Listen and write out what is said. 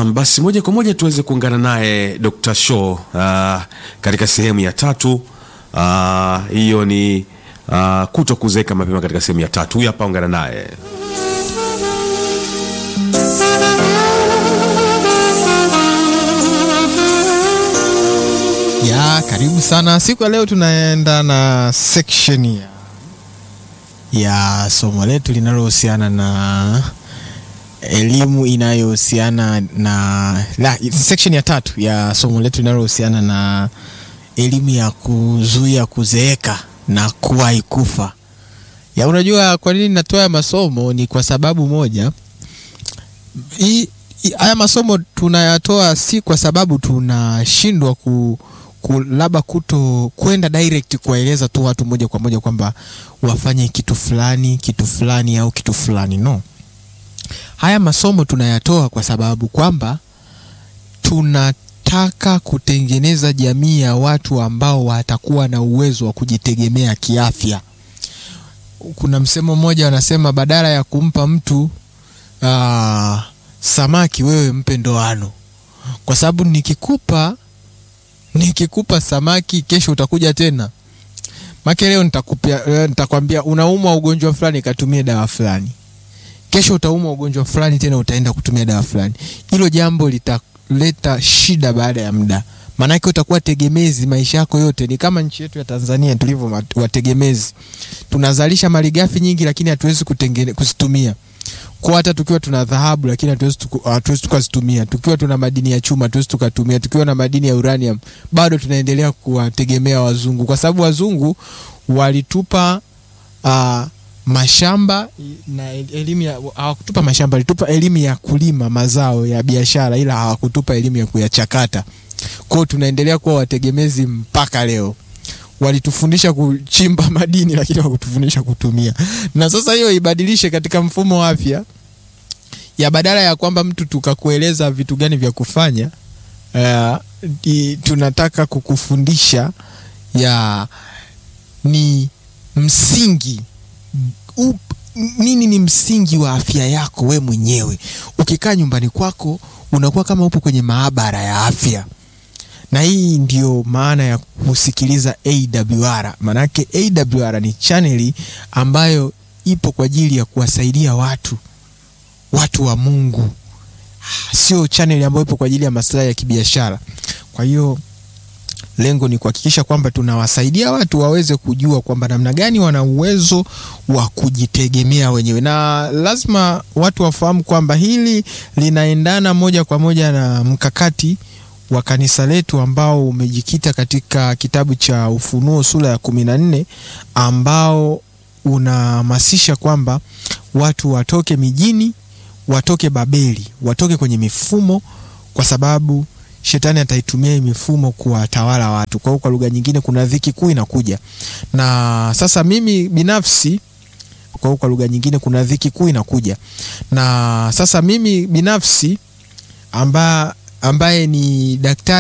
Naam, basi moja kwa moja tuweze kuungana naye Dr. Show uh, katika sehemu ya tatu. Ah, hiyo ni uh, kuto kuzeeka mapema katika sehemu ya tatu. Huyu hapa, ungana naye. ya karibu sana siku ya leo tunaenda na section ya, ya somo letu linalohusiana na elimu inayohusiana na la, section ya tatu ya somo letu linalohusiana na elimu ya kuzuia kuzeeka na kuwahi kufa ya unajua kwa nini natoa haya masomo ni kwa sababu moja hii hii- haya masomo tunayatoa si kwa sababu tunashindwa ku, ku labda kuto kwenda direct kuwaeleza tu watu moja kwa moja kwamba wafanye kitu fulani kitu fulani au kitu fulani no haya masomo tunayatoa kwa sababu kwamba tunataka kutengeneza jamii ya watu ambao watakuwa na uwezo wa kujitegemea kiafya kuna msemo mmoja wanasema badala ya kumpa mtu aa, samaki wewe mpe ndoano kwa sababu nikikupa nikikupa samaki kesho utakuja tena make leo nitakupia- leo nitakwambia unaumwa ugonjwa fulani katumie dawa fulani kesho utaumwa ugonjwa fulani tena utaenda kutumia dawa fulani hilo jambo litaleta shida baada ya muda maanake utakuwa tegemezi maisha yako yote ni kama nchi yetu ya tanzania tulivyo mat- wategemezi tunazalisha malighafi nyingi lakini hatuwezi kutengene- kuzitumia kwa hata tukiwa tuna dhahabu lakini hatuwezi tuku- hatuwezi tukazitumia tukiwa tuna madini ya chuma hatuwezi tukatumia tukiwa na madini ya uranium bado tunaendelea kuwategemea wazungu kwa sababu wazungu walitupa uh, mashamba na elimu ya hawakutupa mashamba walitupa elimu ya kulima mazao ya biashara ila hawakutupa elimu ya kuyachakata kwao tunaendelea kuwa wategemezi mpaka leo walitufundisha kuchimba madini lakini hawakutufundisha kutumia na sasa hiyo ibadilishe katika mfumo wa afya ya badala ya kwamba mtu tukakueleza vitu gani vya kufanya uh, i, tunataka kukufundisha ya ni msingi up, nini ni msingi wa afya yako we mwenyewe ukikaa nyumbani kwako unakuwa kama upo kwenye maabara ya afya na hii ndio maana ya kusikiliza awr maanake awr ni chaneli ambayo ipo kwa ajili ya kuwasaidia watu watu wa mungu sio chaneli ambayo ipo kwa ajili ya maslahi ya kibiashara kwa hiyo lengo ni kuhakikisha kwamba tunawasaidia watu waweze kujua kwamba namna gani wana uwezo wa kujitegemea wenyewe na lazima watu wafahamu kwamba hili linaendana moja kwa moja na mkakati wa kanisa letu ambao umejikita katika kitabu cha ufunuo sura ya kumi na nne ambao unahamasisha kwamba watu watoke mijini watoke babeli watoke kwenye mifumo kwa sababu shetani ataitumia hii mifumo kuwatawala watu kwa hiyo kwa lugha nyingine kuna dhiki kuu inakuja na sasa mimi binafsi kwa hiyo kwa lugha nyingine kuna dhiki kuu inakuja na sasa mimi binafsi amba, ambaye ni daktari